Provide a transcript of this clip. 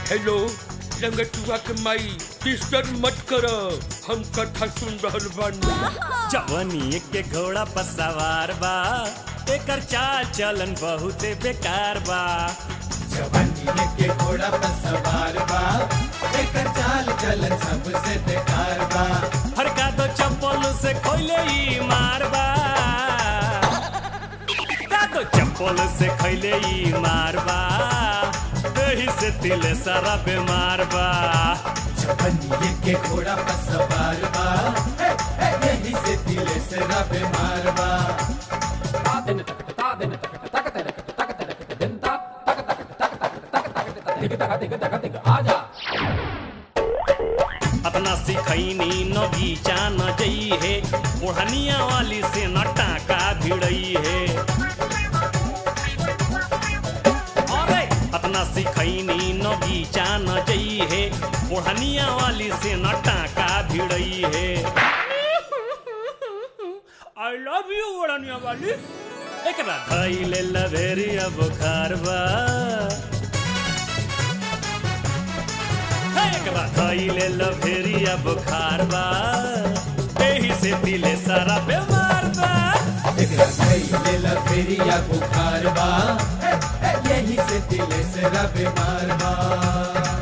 hello लंगटुआ के माई disturb मत कर हम कथा सुन रहल बानी जवनी के घोड़ा पर सवार बा एकर चाल चलन बहुते बेकार बा जवानी के घोड़ा पर सवार बा एकर चाल चलन सबसे बेकार बा हरका दो चप्पल से खोले ही मारबा का दो चप्पल से खैले ही मारबा दही से तिले सारा बीमार बा जवानी के घोड़ा पर सवार बा हे, हे, यही से दिले से रब मार बा अपना सिखैनी नगीचा न जई है ओढ़निया वाली से न टाका भिड़ई है अरे अपना सिखैनी नगीचा न जई है ओढ़निया वाली से न टाका भिड़ई है आई लव यू ओढ़निया वाली एकरा धैले लभेरिया बुखार बा हे, एकरा धैले लभेरिया बुखार बा एही से दिले सारा बीमार बा एकरा खइले लफेरिया बुखार बा हे, हे, यही से दिले से रब मार बा